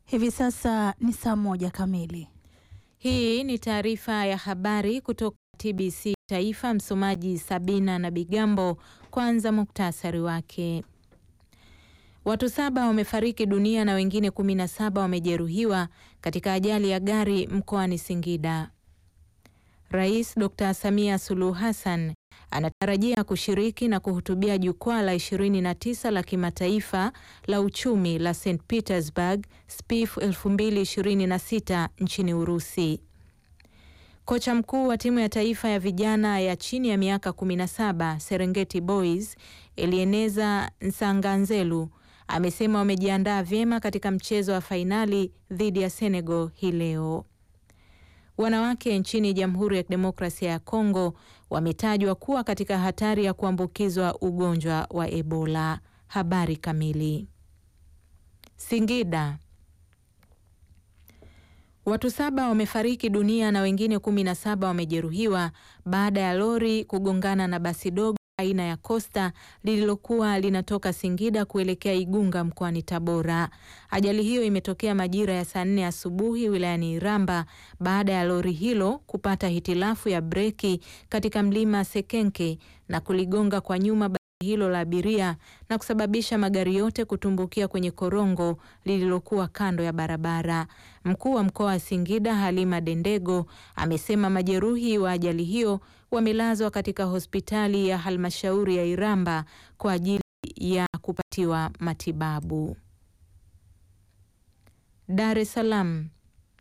Hivi sasa ni saa moja kamili. Hii ni taarifa ya habari kutoka TBC Taifa. Msomaji Sabina na Bigambo. Kwanza muktasari wake. Watu saba wamefariki dunia na wengine kumi na saba wamejeruhiwa katika ajali ya gari mkoani Singida. Rais Dr. Samia Suluhu Hassan anatarajia kushiriki na kuhutubia jukwaa la 29 la kimataifa la uchumi la St Petersburg SPIF 2026 nchini Urusi. Kocha mkuu wa timu ya taifa ya vijana ya chini ya miaka 17 Serengeti Boys Elieneza Nsanganzelu amesema wamejiandaa vyema katika mchezo wa fainali dhidi ya Senegal hii leo. Wanawake nchini Jamhuri ya Kidemokrasia ya Kongo wametajwa kuwa katika hatari ya kuambukizwa ugonjwa wa Ebola. Habari kamili. Singida. Watu saba wamefariki dunia na wengine kumi na saba wamejeruhiwa baada ya lori kugongana na basi dogo aina ya Costa lililokuwa linatoka Singida kuelekea Igunga mkoani Tabora. Ajali hiyo imetokea majira ya saa nne asubuhi wilayani Iramba baada ya lori hilo kupata hitilafu ya breki katika mlima Sekenke na kuligonga kwa nyuma basi hilo la abiria na kusababisha magari yote kutumbukia kwenye korongo lililokuwa kando ya barabara. Mkuu wa mkoa wa Singida Halima Dendego amesema majeruhi wa ajali hiyo wamelazwa katika hospitali ya halmashauri ya Iramba kwa ajili ya kupatiwa matibabu. Dar es Salaam.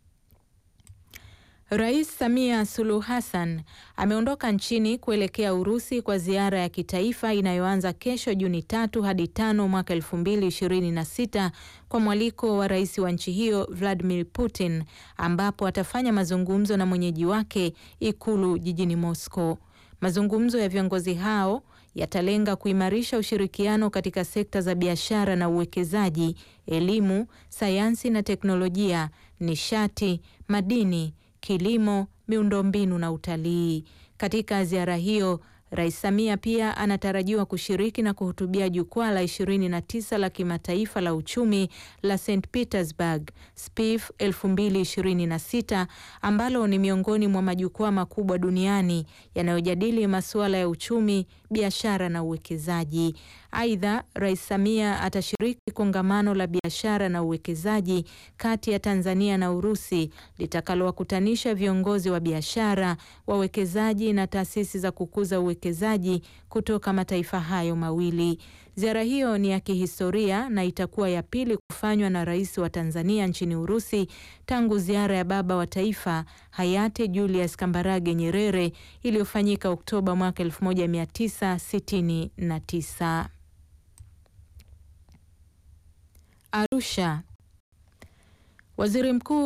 Rais Samia Suluhu Hassan ameondoka nchini kuelekea Urusi kwa ziara ya kitaifa inayoanza kesho Juni tatu hadi tano mwaka elfu mbili ishirini na sita kwa mwaliko wa rais wa nchi hiyo Vladimir Putin, ambapo atafanya mazungumzo na mwenyeji wake Ikulu jijini Moscow. Mazungumzo ya viongozi hao yatalenga kuimarisha ushirikiano katika sekta za biashara na uwekezaji, elimu, sayansi na teknolojia, nishati, madini kilimo, miundombinu na utalii. Katika ziara hiyo, Rais Samia pia anatarajiwa kushiriki na kuhutubia jukwaa la 29 la kimataifa la uchumi la St Petersburg SPIF 2026 ambalo ni miongoni mwa majukwaa makubwa duniani yanayojadili masuala ya uchumi, biashara na uwekezaji. Aidha, Rais Samia atashiriki kongamano la biashara na uwekezaji kati ya Tanzania na Urusi litakalowakutanisha viongozi wa biashara, wawekezaji na taasisi za kukuza uwekezaji kutoka mataifa hayo mawili. Ziara hiyo ni ya kihistoria na itakuwa ya pili kufanywa na Rais wa Tanzania nchini Urusi tangu ziara ya baba wa taifa hayati Julius Kambarage Nyerere iliyofanyika Oktoba mwaka 1969. Arusha. Waziri Mkuu